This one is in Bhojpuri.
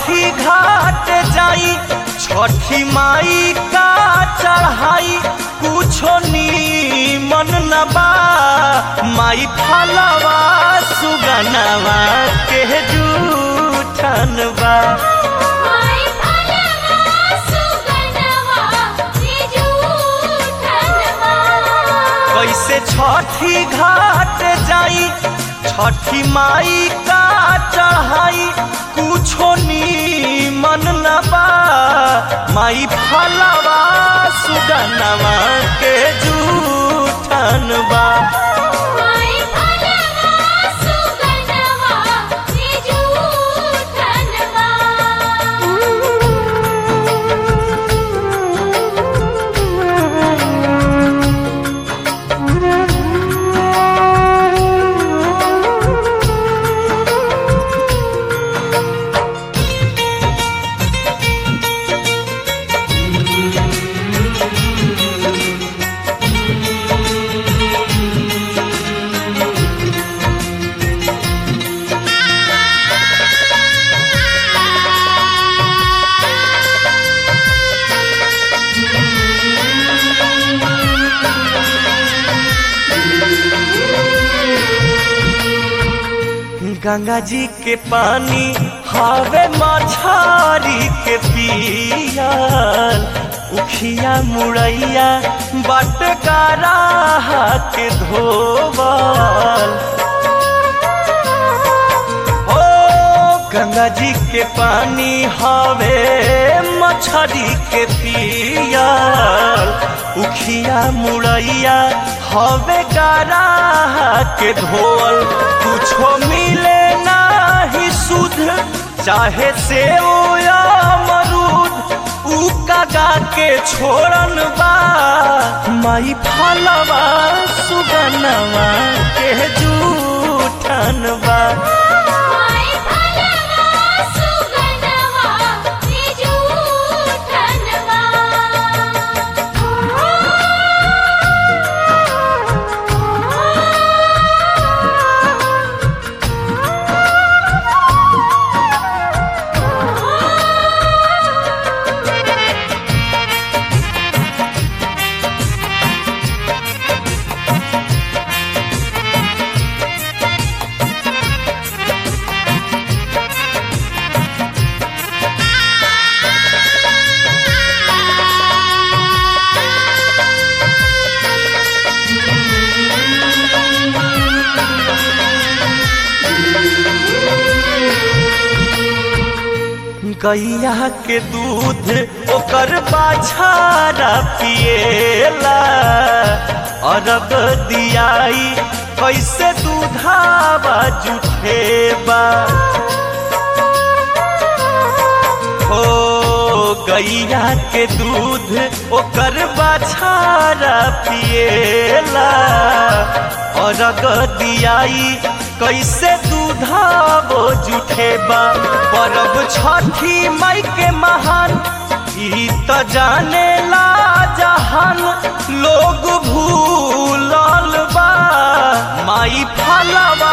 छठी घाट जाई छठी माई का चढ़ाई कुछो नीमन न बा माई फलवा सुगनवा के जूठन बा माई फलवा सुगनवा के जूठनवा कैसे छठी घाट जाई छठी माई का चढ़ाई कुछो नीमन न बा माई फलवा सुगनवा के जूठन बा माई फलवा सुगनवा के गंगा जी के पानी हवे मछारी के पियल उखिया मुड़ैया बटकारा के धोबल ओ गंगा जी के पानी हवे मछरी के पियल उखिया मुड़ैया हवे गारा के धोल कुछो मिले नाही सुध चाहे से या मरूद उ कागा के छोड़न बा माई फलवा सुगनवा के जूठन बा माई फलवा सुगनवा के जूठनवा गैया के दूध ओकर बाछारा पिएला अरग दियाई कैसे दूधावा जुठेबा हो गैया के दूध ओकर बाछारा पिएला अरग दियाई कैसे दूधावो जुठेबा परब छठी माई के महान ई त जाने ला जहान लोग भूलल बा माई फलवा